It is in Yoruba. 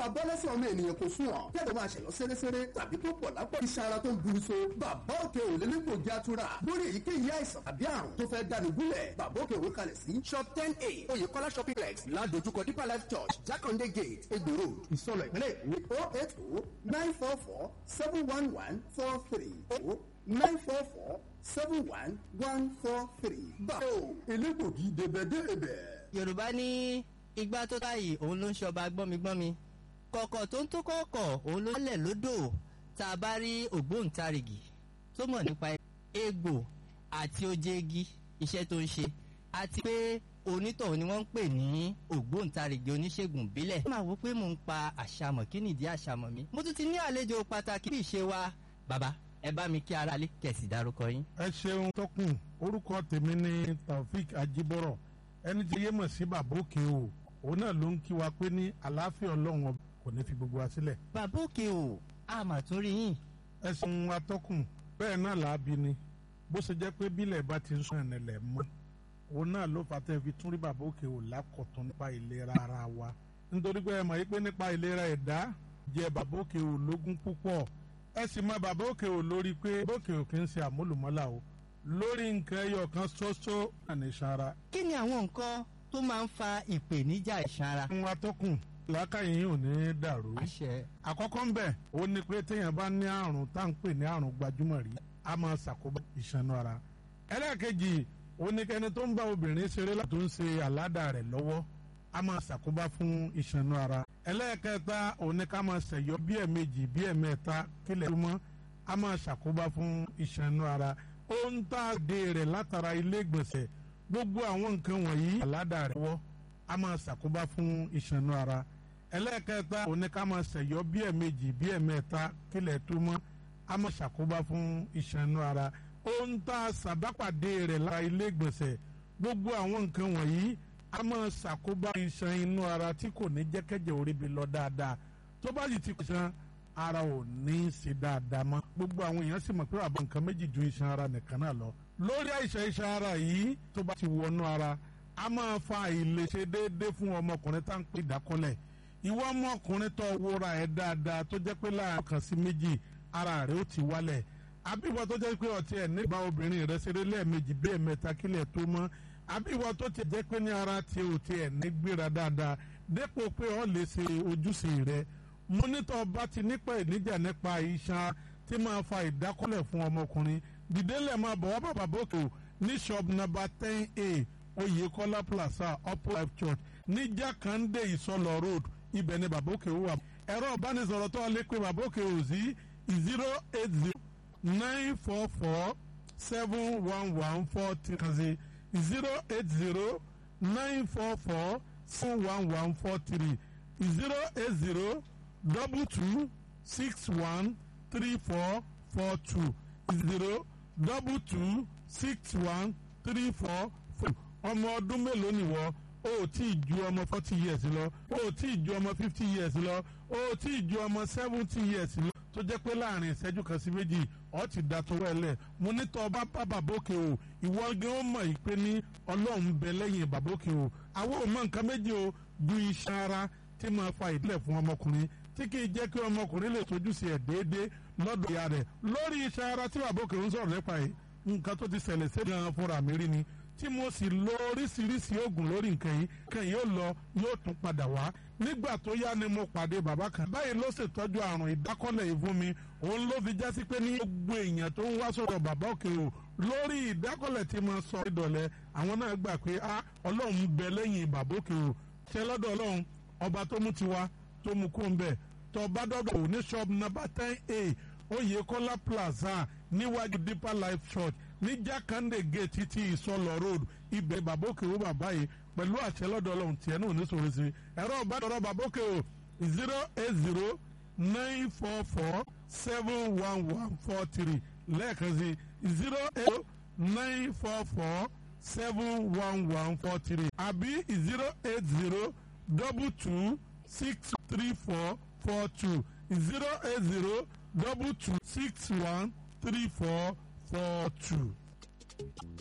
máa bọ́ lẹ́sẹ̀ ọmọ ènìyàn kò sún ọ̀ kẹ́lẹ́ máa ṣẹ̀lọ́ sẹ́rẹ́sẹ́rẹ́ tàbí tó pọ̀ lápò iṣan ara tó ń buru so bàbá òkè ò lélẹ́gbò jẹ́ àtúrà lórí èyíkéyìí àìsàn tàbí àrùn tó fẹ́ dáni gúnlẹ̀ bàbá òkè òwe kalẹ̀ sí shop ten a oyèkọ́lá shopping complex ládojúkọ deeper life church jákàndé gate egbò road ìsọlọ ìpínlẹ̀ èkó oh eight oh nine four four seven one one four three oh nine four four seven one one four three. báwo elégbògi débẹ̀débẹ̀. yorùbá ní igbá tó táyì òun ló ń ṣọba gbọ́migbọ́mi kọ̀kọ̀ tó ń tó kọ̀ọ̀kọ̀ òun ló lẹ̀ lódò tá a bá rí ògbóǹtarìgì tó mọ̀ nípa egbò àti ojegi iṣẹ́ tó ń ṣe àti pé onítọ̀hún ni wọ́n ń pè ní ògbóǹtarìgì oníṣègùn ìbílẹ̀. ó máa wò pé mò ń pa àṣàmọ̀ kí nìdí àṣàmọ̀ mi. mo tún ti ní àlejò pàtàkì bí ìṣe wa bàbá ẹ bá mi kí ara lé kẹ̀sì dárúkọ yín. ẹ ṣeun tọkùn orúkọ tèmi ni taofik ajibọrọ ẹni tí yé mọ̀ sí bàbá òkè o òun náà ló ń kí wa pé ní àlàáfíà ọlọ́run ọba kò ní fi gbogbo wa sílẹ̀. bàbá òkè o a mà tún rí yín. ẹ ṣeun atọ́kùn bẹ́ẹ̀ náà làábi ni bó ṣe jẹ́ pé bílẹ̀ bá ti ń sún ẹ̀nẹ̀lẹ̀ mọ́ òun náà ló fà tẹ́ fi tún rí bàbá òkè o lákọ̀tún nípa ìlera ara wa nítorí pé ẹ mọ̀ yí pé nípa ìlera ẹ̀dá jẹ́ bàbá òkè o lógún púpọ̀ ẹ sì mọ bàbá òkè ò lórí pé bókè ò kì í ṣe àmúlùmọ́là o lórí nǹkan ẹyọ kan ṣoṣo àní sanra. kí ni àwọn nǹkan tó máa ń fa ìpèníjà ìsanra. ń wa tọkùn làákàyè yìí ò ní dàrú. àṣẹ. àkọ́kọ́ ń bẹ̀ ó ní pé téèyàn bá ní àrùn tá à ń pè ní àrùn gbajúmọ̀ rí a máa ṣàkóbá ìṣanú ara. ẹlẹ́ẹ̀kejì ó ní kẹ́ni tó ń bá obìnrin ṣeré láti tó ń ṣe àládà rẹ̀ lọ́wọ́ a máa ṣàkóbá fún ìṣanú ara ẹlẹ́ẹ̀kẹta òní ká máa ṣẹ̀yọ́ bí ẹ̀mejì bí ẹ̀mẹ́ta kílẹ̀ tó mọ́ a máa ṣàkóbá fún ìṣanú ara ó ń tà dé rẹ̀ látara ilé ìgbọ̀nsẹ̀ gbogbo àwọn nǹkan wọ̀nyí àládà rẹ̀ wọ́ a máa ṣàkóbá fún ìṣanú ara ẹlẹ́ẹ̀kẹta òní ká máa ṣẹ̀yọ́ bí ẹ̀mejì bí ẹ̀mẹ́ta kílẹ̀ tó mọ́ a máa ṣàkóbá fún ìṣanú ara ó ń tà sàbápàdé rẹ̀ lára ilé ìgbọ̀nsẹ̀ gbogbo àwọn nǹkan wọ̀nyí a máa ṣàkóbá iṣan inú ara tí kò ní jẹ́kẹ́jẹ́ orí bi lọ dáadáa tó bá sì ti ṣan ara ò ní í ṣe dáadáa mọ́ gbogbo àwọn èèyàn sì mọ̀ pé àbọ̀ nǹkan méjì ju iṣan ara nìkan náà lọ lórí àìsàn iṣan ara yìí tó bá ti wọnú ara a máa fa àìlèṣe déédéé fún ọmọkùnrin tá à ń pè dákọ́lẹ̀ ìwọ ọmọkùnrin tó wúra ẹ̀ dáadáa tó jẹ́ pé láàrin kan sí méjì ara rẹ̀ ó ti wálẹ̀ àbíwọ tó jẹ́ pé ọtí ẹ̀ nígbà obìnrin rẹ̀ ṣeré lẹ́ẹ̀mejì bí ẹ̀mẹ́ta kílẹ̀ tó mọ́ àbí ìwọ tó ti jẹ́ pé ní ara tí o ti ẹ̀ ní gbéra dáadáa dépò pé o lè ṣe ojúṣe rẹ mọ́nítọ̀ bá ti nípa ìníjà nípa iṣan tí máa fa ìdákọ́lẹ̀ fún ọmọkùnrin dìdélẹ̀ máa bọ̀ wá bàbá bòkè ní shop number ten a oyèkọ́lá plaza upper life church ní jákàndé ìsọlọ road ibẹ̀ ni bàbá òkè wà ẹ̀rọ ìbánisọ̀rọ̀ tó lè pe bàbá òkè ò sí zero eight zero nine four four seven one one four three kan sí zero eight zero nine four four seven one one four three zero eight zero double two six one three four four two zero double two six one three four four ọmọ ọdún mélòó nìwọ o ò tí ì ju ọmọ forty years lọ o ò tí ì ju ọmọ fifty years lọ o ò tí ì ju ọmọ seventy years lọ tó jẹ́ pé láàrin ìṣẹ́jú kan sí méjì ọ ti da tó wẹ̀lẹ̀ mo ní tọ́ bá bá bàbókè o ìwọ gan ó mọ̀ yìí pé ní ọlọ́run bẹ lẹ́yìn bàbókè o àwọn ò mọ nǹkan méjì o ju iṣan ara tí máa fa ìdílẹ̀ fún ọmọkùnrin tí kì í jẹ́ kí ọmọkùnrin lè tójú sí ẹ̀ déédéé lọ́dọ̀ ìyá rẹ̀ lórí iṣan ara tí bàbókè ń sọ̀rọ̀ nípa yìí nǹkan tó ti ṣẹlẹ̀ sí gan fúnra mi rí ni tí mo sì lo oríṣiríṣi oògùn lórí nǹkan yìí kan yóò lọ yóò tún padà wá nígbà tó yá ni mo pàdé bàbá kan báyìí ló ṣètọ́jú àrùn ìdákọ́lẹ̀ yìí fún mi òun ló fi jásí pé ní gbogbo èèyàn tó ń wá sọ̀rọ̀ bàbá òkè o lórí ìdákọ́lẹ̀ tí mo sọ ìdọ̀lẹ́ àwọn náà gbà pé a ọlọ́run bẹ lẹ́yìn bàbá òkè o ṣe lọ́dọ̀ ọlọ́run ọba tó mú tiwa tó mú kó ń bẹ̀ tó bá dọ́dọ̀ ò ní shop number ten a oyèkọ́lá plaza níwájú deeper life church ní jákàndé gate ti ìsọlọ road ibẹ̀ bàbókè ó bàbá yìí pẹ̀lú àṣẹ lọ́dọ̀ ọlọ́run tiẹ̀ náà ní sọ̀rọ̀ sí ẹ̀rọ ìbádọ́rọ̀ bàbókè ó zero eight zero nine four four seven one one four three lẹ́ẹ̀kan sí zero eight nine four four seven one one four three àbí zero eight zero double two six three four four two zero eight zero double two six one three four four two.